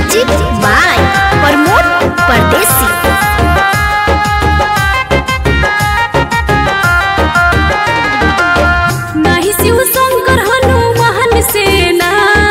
music by Pramod परदेसी नाही शिव शंकर हनुमान सेना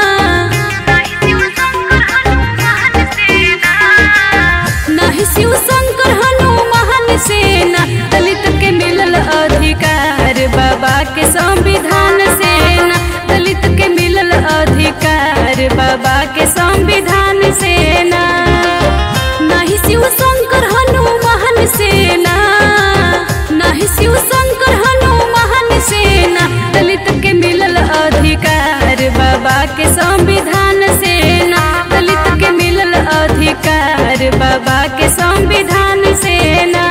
नाही शिव शंकर हनुमान सेना दलित के मिलल अधिकार बाबा के संविधान सेना दलित के मिलल अधिकार बाबा के संविधान सेना नाही शिव शंकर हनुमान सेना नाही शिव शंकर हनुमान सेना दलित के मिलल अधिकार बाबा के संविधान सेना दलित के मिलल अधिकार बाबा के संविधान सेना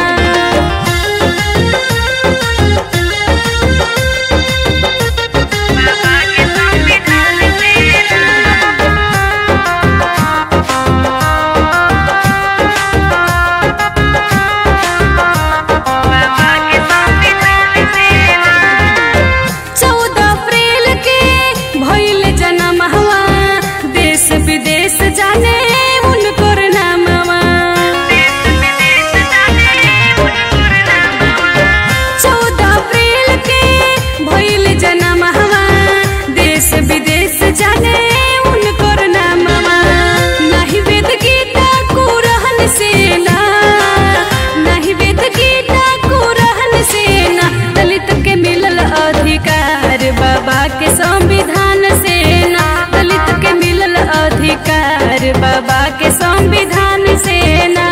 चौदह अप्रैल के भइल जनम हवा देश विदेश जाने उनकर नामवा चौदह अप्रैल के भइल जनम हवा देश विदेश जाने उनकर नामवा नाही वेद गीता कुरहन सेना नाही वेद गीता कुरहन सेना दलित के मिलल अधिकार बाबा के संविधान सेना दलित के मिलल अधिकार बाबा के संविधान सेना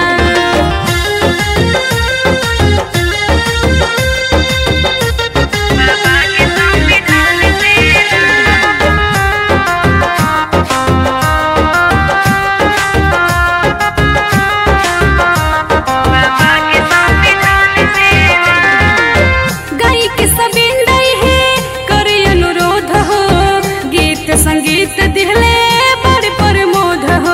गाई के सबिंदई है करे अनुरोध हो गीत संगीत दिहले बड़ प्रमोद हो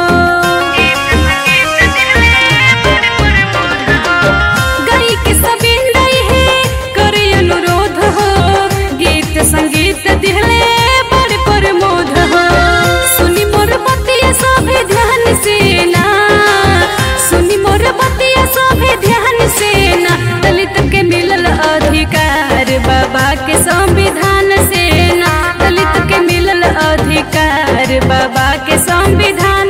गाई के सबिंदई है करे अनुरोध हो गीत संगीत दिहले बड़ प्रमोद हो सुनी मोर बतिया सभे ध्यान से ना सुनी मोर बतिया सभे ध्यान से ना दलित के मिलल अधिकार बाबा के संविधान से ना दलित के मिलल अधिकार बाबा के संविधान